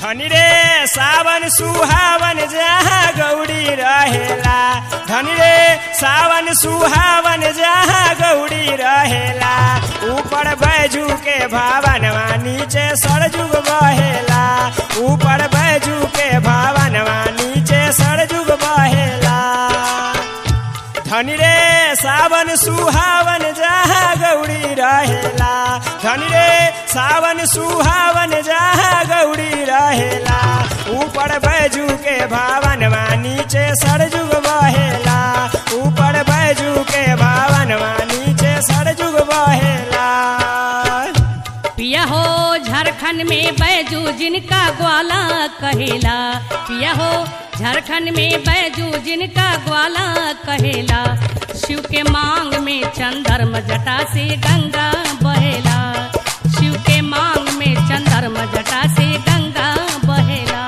धनी रे सावन सुहावन जहाँ गौरी रहेला धनी रे सावन सुहावन जहाँ गौरी रहेला ऊपर बैजू के भावनवा नीचे सरजुग बहेला ऊपर बैजू के भावनवा नीचे सरजुग बहेला धनी रे सावन सुहावन जहाँ गौरी रहेला धनी रे सावन सुहावन जहाँ गौरी रहेला ऊपर बैजू के भावनवा नीचे सरजुग बहेला ऊपर बैजू के भावनवा नीचे सरजुग बहेला पिया हो झारखंड में बैजू जिनका ग्वाला कहेला पिया हो झारखंड में बैजू जिनका ग्वाला कहेला शिव के मांग में चंदर्म जटा से गंगा बहेला शिव के मांग में चंदर्म जटा से गंगा बहेला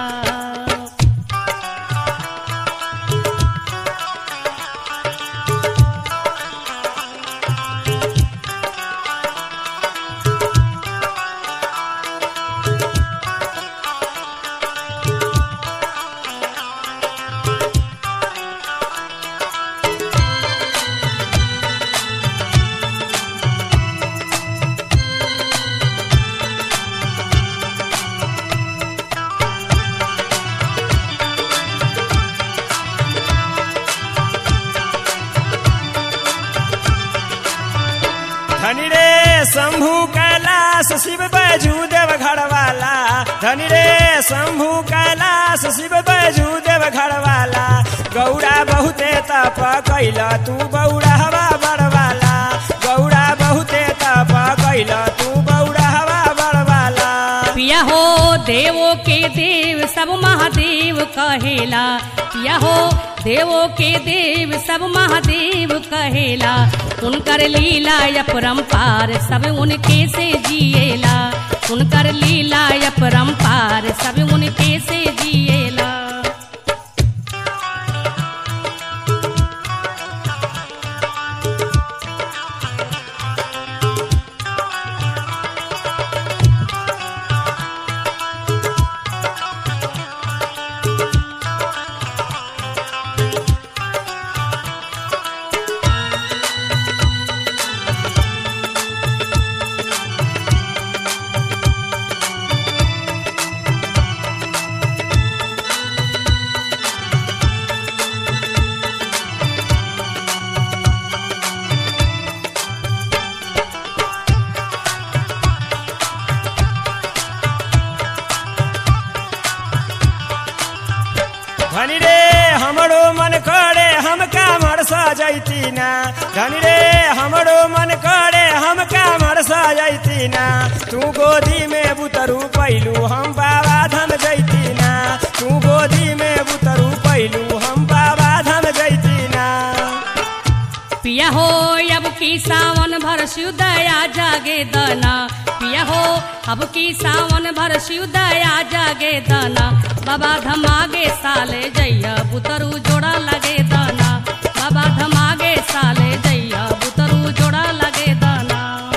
धनी रे शंभु कैलाश शिव बैजू देव घरवाला धनी रे शंभु कैलाश शिव बैजू देव घरवाला गौरा बहुते तप कैला तू बौरा हवा बड़वाला गौरा बहुते तप कैला तू बौरा हवा बड़वाला पिया हो देवो के देव सब महादेव कहेला पिया हो देवो के देव सब महादेव कहेला उनकर लीला अपरंपार सब उनके से जिएला उनकर लीला अपरंपार सब उनके से जिएला धनी रे हमरो मन करे हम कामर सजैती ना धनी रे हमरो मन करे हम कामर सजैती ना तू गोदी में बुतरू पैलू हम बाबा धाम जैती ना तू गोदी में बुतरू पैलू हम बाबा धाम जैती ना पिया हो अब की सावन भर दया जागे दना पिया हो अब की सावन भर दया जागे दना बाबा धमागे साले जैया बुतरू जोड़ा लगे दना बाबा धमागे साले जैया बुतरू जोड़ा लगे दना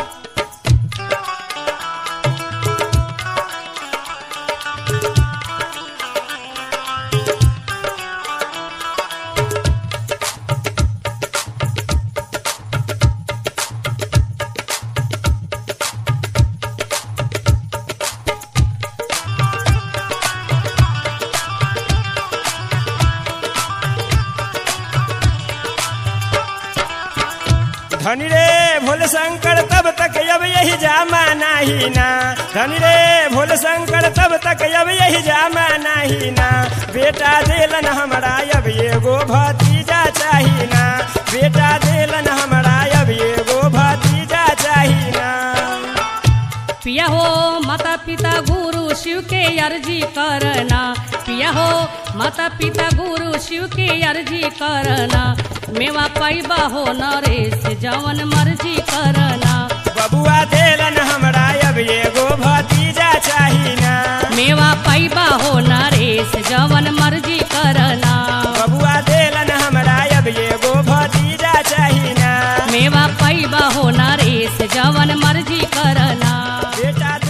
धनी रे भोले शंकर तब तक अब यही जामा नाही ना धनी रे भोले शंकर तब तक अब यही जामा नाही ना बेटा देलन हमरा अब एगो भतीजा चाही ना बेटा देलन हमरा अब एगो भतीजा चाही ना पिया हो माता पिता गुरु शिव के अर्जी करना पिया हो माता पिता गुरु शिव के अर्जी करना मेवा पैबा हो नरेश जवन मर्जी करना बबुआ देलन हमरा अब एगो भतीजा चाही ना मेवा पैबा हो नरेश जवन मर्जी करना बबुआ देलन हमरा अब एगो भतीजा चाही ना मेवा पैबा हो नरेश जवन मर्जी करना बेटा